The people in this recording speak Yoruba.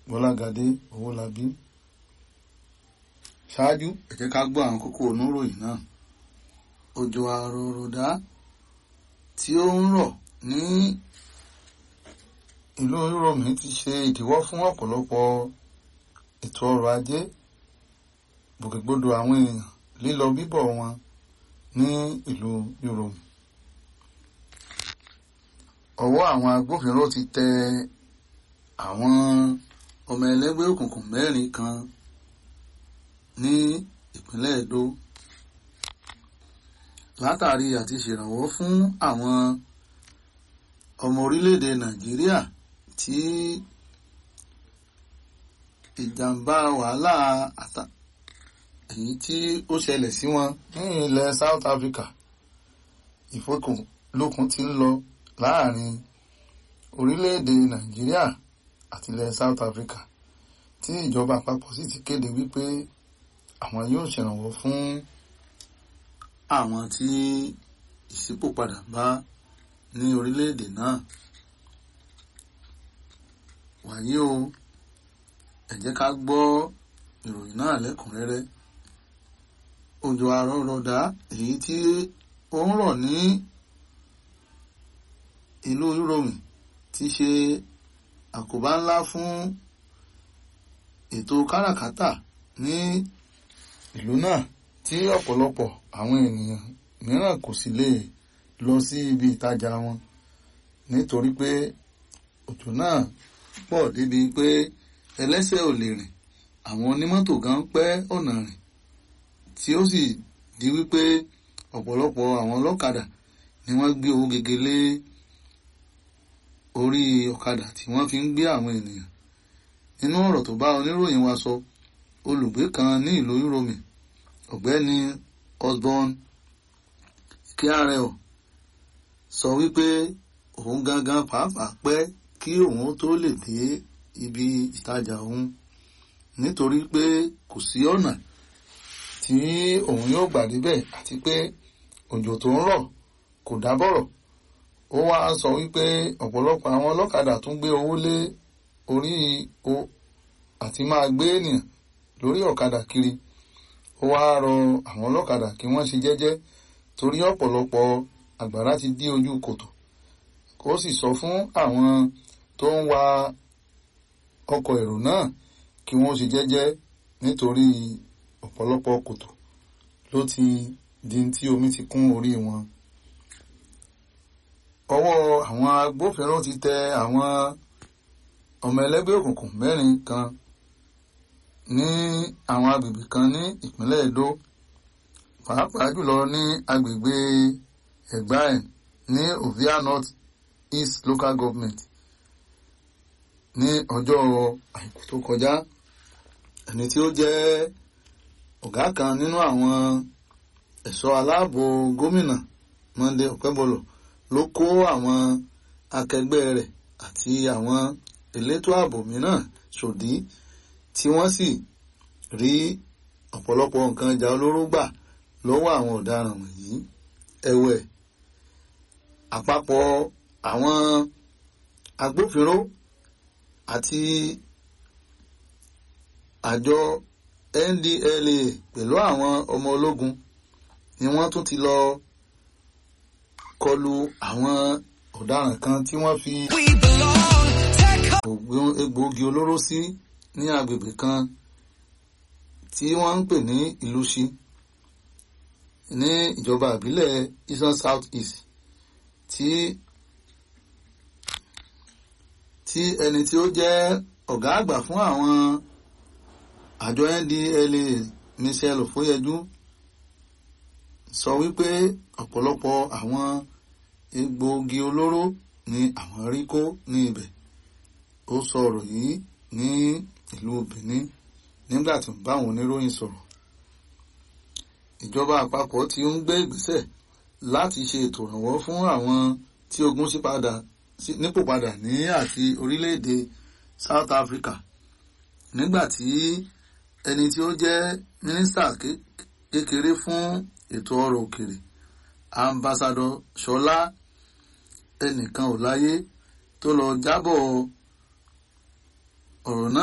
Bọ́lágadé Owólabí ṣáájú ẹ jẹ́ ká gbọ́ àwọn kókó oníròyìn náà òjò àròròdá tí ó ń rọ̀ ní ìlú Yúróòmù ti ṣe ìdíwọ́ fún ọ̀pọ̀lọpọ̀ ètò ọrọ̀ ajé gbòkègbodò àwọn èèyàn lílọ bíbọ̀ wọn ní ìlú Yúróòmù ọwọ́ àwọn agbófinró ti tẹ àwọn ọmọ ẹlẹ́gbẹ́ òkùnkùn mẹ́rin kan ní ìpínlẹ̀ Èdó látàrí àti ṣèrànwọ́ fún àwọn ọmọ orílẹ̀-èdè Nàìjíríà tí ìjàmbá wàhálà àtà èyí tí ó ṣẹlẹ̀ sí wọn ní ilẹ̀ South Africa ìfọkànlókun ti ń lọ láàrin orílẹ̀-èdè Nàìjíríà àti ilẹ̀ South Africa tí ìjọba àpapọ̀ sì ti kéde wípé àwọn yóò ṣèrànwọ́ fún àwọn tí ìṣípòpadà bá ní orílẹ̀-èdè náà wàyí o ẹ jẹ́ ká gbọ́ ìròyìn náà lẹ́kùnrẹ́rẹ́ òjò àrọ̀rọ̀dá èyí tí ó ń rọ̀ ní ìlú Yúróòmù ti ṣe àkóbá ńlá fún ètò káràkátà ní ìlú náà tí ọ̀pọ̀lọpọ̀ àwọn ènìyàn mìíràn kò sì lè lọ sí ibi ìtajà wọn nítorí pé òjò náà pọ̀ débi pé ẹlẹ́sẹ̀ ò lè rìn àwọn onímọ́tò gan pẹ́ ọ̀nà rìn tí ó sì di wípé ọ̀pọ̀lọpọ̀ àwọn ọlọ́kadà ni wọ́n gbé owó gègé lé orí ọ̀kadà tí wọ́n fi ń gbé àwọn ènìyàn nínú ọ̀rọ̀ tó bá oníròyìn wa sọ olùgbé kan ní ìlú Yúróòmù ọ̀gbẹ́ni Osborne kíárẹ̀ọ̀ sọ wípé òun gangan pàápàá pẹ́ kí òun tó lè dé ibi ìtajà òun nítorí pé kò sí ọ̀nà tí òun yóò gbà débẹ̀ àti pé òjò tó ń rọ̀ kò dábọ̀rọ̀ ó wá sọ wípé ọ̀pọ̀lọpọ̀ àwọn ọlọ́kadà tún gbé owó lé orí o àti máa gbé ènìyàn lórí ọ̀kadà kiri ó wá rọ àwọn ọlọ́kadà kí wọ́n ṣe jẹ́jẹ́ torí ọ̀pọ̀lọpọ̀ àgbàrá ti dí ojú kòtò ó sì sọ fún àwọn tó ń wa ọkọ̀ èrò náà kí wọ́n ṣe jẹ́jẹ́ nítorí ọ̀pọ̀lọpọ̀ kòtò ló ti di tí omi ti kún orí wọn. ọwọ́ àwọn agbófinró ti tẹ àwọn ọmọ ẹlẹ́gbẹ́ òkùnkùn mẹ́rin kan ní àwọn agbègbè kan ní ìpínlẹ̀ Èdó pàápàá jùlọ ní agbègbè Ẹ̀gbáẹ̀ ní Ovia North East Local Government ní ọjọ́ àìkú tó kọjá ẹni tí ó jẹ́ ọ̀gá kan nínú àwọn ẹ̀ṣọ́ aláàbò gómìnà Monday Okebolo ló kó àwọn akẹgbẹ́ rẹ̀ àti àwọn elétò ààbò mìíràn ṣòdí tí wọ́n sì rí ọ̀pọ̀lọpọ̀ nǹkan ìjà olóró gbà lọ́wọ́ àwọn ọ̀daràn wọ̀nyí ẹ̀wẹ̀ àpapọ̀ àwọn agbófinró àti àjọ NDLA pẹ̀lú àwọn ọmọ ológun ni wọ́n tún ti lọ kọlu àwọn ọ̀daràn kan tí wọ́n fi egbòogi olóró sí ní agbègbè kan tí wọ́n ń pè ní Ìlúṣi ní ìjọba ìbílẹ̀ Eastern South East tí tí ẹni tí ó jẹ́ ọ̀gá àgbà fún àwọn àjọ NDLA Michelle Ofoyeju sọ wípé ọ̀pọ̀lọpọ̀ àwọn egbòogi olóró ni àwọn rí kó ní ibẹ̀ ó sọ ọ̀rọ̀ yìí ní ìlú Benin nígbà tí ó bá àwọn oníròyìn sọ̀rọ̀ ìjọba àpapọ̀ ti ń gbé ìgbésẹ̀ láti ṣe ètò ìrànwọ́ fún àwọn tí ogun ṣí padà nípò padà ní àti orílẹ̀-èdè South Africa nígbà tí ẹni tí ó jẹ́ mínísítà kékeré fún ètò ọrọ̀ òkèrè ambassadọ Ṣọlá ẹnìkan ò láyé tó lọ jábọ̀ ọ̀rọ̀ náà